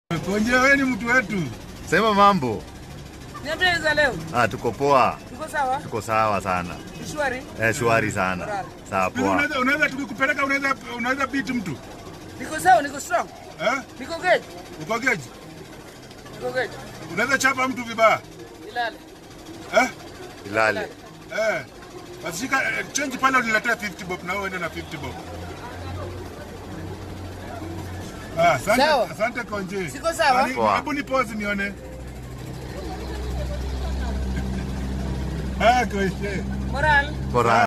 Konje, wewe ni mtu wetu. Sema mambo. Niambie za leo. Ah, tuko poa, Tuko sawa? tuko sawa sana. Shwari. Eh, shwari sana. Sawa Hivi poa. Unaweza unaweza tukikupeleka unaweza unaweza beat mtu. Niko sawa, niko strong. Eh? Niko good. Uko geji? Niko good. Unaweza chapa mtu vibaya. Ilale. Eh? Ilale. Eh. Basi shika eh, change pale uniletee 50 bob na wewe uende na 50 bob. Ah, asante, Sawa. asante Konje. Siko sawa? Ani- Poa. Hebu ni pause nione. Ah, Konje. Moral. Bora.